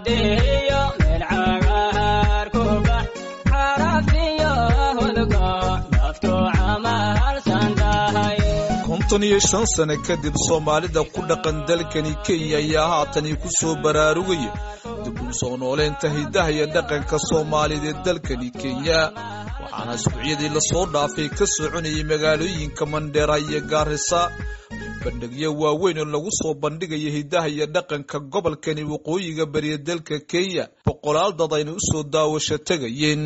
xadiyo meel cagaar ku bax xarafiyo hudgo naftu camalsan tahay konton iyo shan sane kadib soomaalida ku dhaqan dalkani kenya ayaa haatani ku soo baraarugaya dib u soo nooleynta hidaha iyo dhaqanka soomaalida ee dalkani kenya waxaana isbuucyadii lasoo dhaafay ka soconayay magaalooyinka mandheera iyo gaarisa bandhigyo waaweyn oo lagu soo bandhigaya hidaha iyo dhaqanka gobolkani waqooyiga bariya dalka kenya boqolaal dad ayna u soo daawasho tegayeen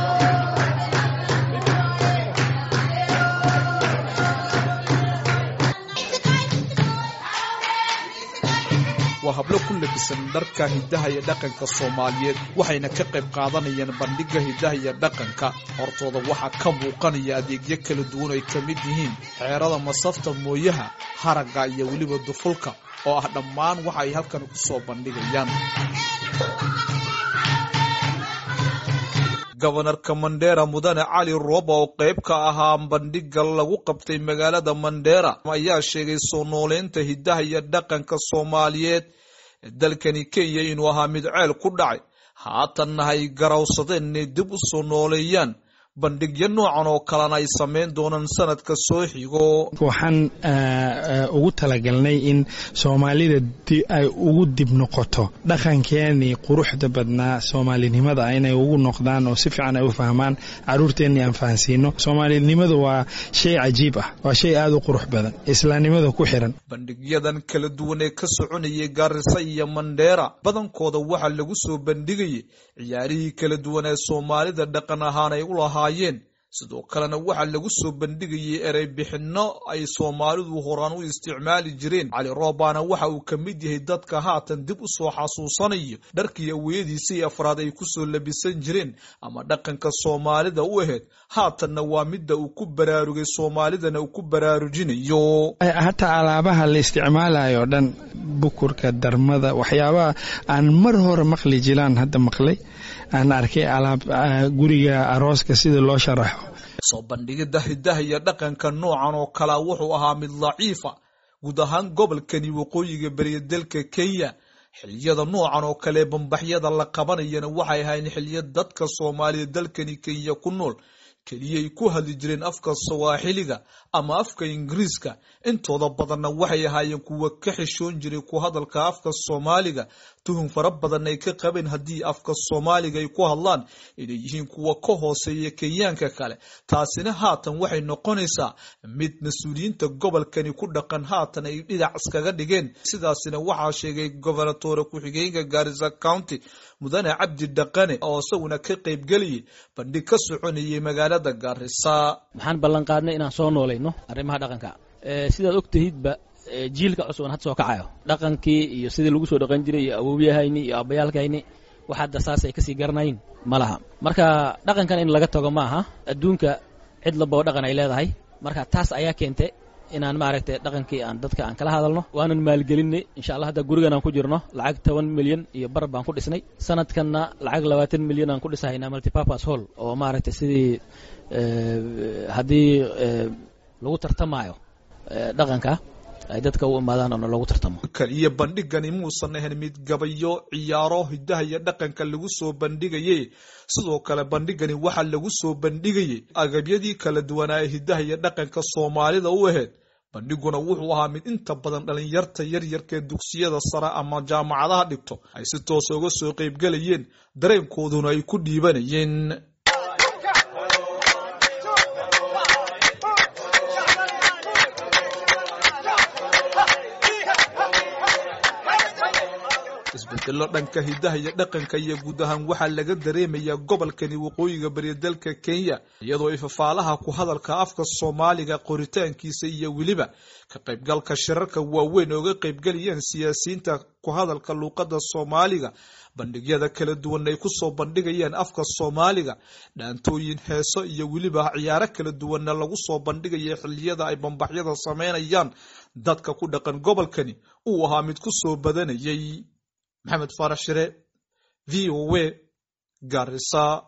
waa hablo ku labisan dharka hidaha iyo dhaqanka soomaaliyeed waxayna ka qayb qaadanayaan bandhigga hidaha iyo dhaqanka hortooda waxaa ka muuqanaya adeegyo kala duwan ay ka mid yihiin xeerada masafta mooyaha haragga iyo weliba dufulka oo ah dhammaan waxa ay halkan ku soo bandhigayaan gobanarka mandheera mudane cali rooba oo qayb ka ahaa bandhigga lagu qabtay magaalada mandheera ayaa sheegay soo nooleynta hidaha iyo dhaqanka soomaaliyeed ee dalkani kenya inuu ahaa mid ceel ku dhacay haatanna ay garawsadeen inay dib u soo nooleeyaan bandhigyo noocan oo kalena ay samayn doonaan sanadka soo xigo waxaan ugu talagalnay in soomaalida ay ugu dib noqoto dhaqankeenii quruxda badnaa soomaalinimada inay ugu noqdaan oo si fiican ay u fahmaan caruurteenii aan fahansiino soomaalinimadu waa shay cajiib ah waa shay aada u qurux badan islaamnimada ku xiran bandhigyadan kala duwan ee ka soconayay gaarisa iyo mandheera badankooda waxaa lagu soo bandhigayay ciyaarihii kala duwan ee soomaalida dhaqan ahaan ay u lahaayeen sidoo kalena waxaa lagu soo bandhigayay erey bixinno ay soomaalidu horaan u isticmaali jireen cali roobaana waxa uu ka mid yahay dadka haatan dib u soo xasuusanayo dharkii aweyadiisii afraad ay ku soo labisan jireen ama dhaqanka soomaalida u ahayd haatanna waa midda uu ku baraarugay soomaalidana uu ku baraarujinayo hataa alaabaha la isticmaalayo o dhan bukurka darmada waxyaabaha aan mar hore maqli jiraan hadda maqlay aan arkay alaab guriga arooska sida loo sharaxo soo bandhigidda hidaha iyo dhaqanka noocan oo kalea wuxuu ahaa mid daciifa guud ahaan gobolkani waqooyiga beriya dalka kenya xiliyada noocan oo kale bambaxyada la qabanayana waxay ahayn xiliya dadka soomaaliya dalkani kenya ku nool keliyay ku hadli jireen afka sawaaxiliga ama afka ingiriiska intooda badanna waxay ahaayeen kuwa ka xishoon jiray ku hadalka afka soomaaliga tuhun fara badan ay ka qabeen haddii afka soomaaliga ay ku hadlaan inay yihiin kuwa ka hooseeya kenyaanka kale taasina haatan waxay noqonaysaa mid mas-uuliyiinta gobolkani ku dhaqan haatan ay dhinac iskaga dhigeen sidaasina waxaa sheegay gobernatore ku-xigeenka gaarisa county mudane cabdi dhaqane oo isaguna ka qaybgelayay bandhig ka soconayay magaalada gaarisa maxaan ballan qaadnay inaan soo noolayno arrimaha dhaqanka sidaad ogtahidba jiilka cusuban had soo kacayo dhaqankii iyo sidii lagu soo dhaqan jiray iyo awowyahayni iyo aabbayaalkayni wax hadda saasay kasii garanayn ma laha marka dhaqankan in laga tago ma aha adduunka cid laboo dhaqan ay leedahay marka taas ayaa keentay inaan maaragtay dhaqankii aan dadka aan kala hadalno waanan maalgelinay insha allah hadda gurigan aan ku jirno lacag toban milyan iyo bar baan ku dhisnay sanadkanna lacag labaatan milyan aan ku dhisahaynaa multipurpose hall oo maaragtay sidii haddii lagu tartamaayo dhaqanka ay dadka u imaadaan oona loogu tartamo kaliya bandhigani muusan ahayn mid gabayo ciyaaro hidaha iyo dhaqanka lagu soo bandhigayay sidoo kale bandhigani waxaa lagu soo bandhigayay agabyadii kala duwanaa ee hidaha iyo dhaqanka soomaalida u ahayd bandhiguna wuxuu ahaa mid inta badan dhalinyarta yaryarkaee dugsiyada sare ama jaamacadaha dhigto ay si toosa uga soo qaybgelayeen dareenkooduna ay ku dhiibanayeen isbedelo dhanka hidaha iyo dhaqanka iyo guud ahaan waxaa laga dareemayaa gobolkani waqooyiga bariya dalka kenya iyadoo ifafaalaha ku hadalka afka soomaaliga qoritaankiisa iyo weliba ka qaybgalka shirarka waaweyn ooga qaybgalayeen siyaasiyiinta ku hadalka luuqada soomaaliga bandhigyada kala duwan ay kusoo bandhigayeen afka soomaaliga dhaantooyin heeso iyo weliba ciyaaro kala duwanna lagu soo bandhigaya xiliyada ay bambaxyada sameynayaan dadka ku dhaqan gobolkani uu ahaa mid ku soo badanayay maxamed faarax shire v o a garisa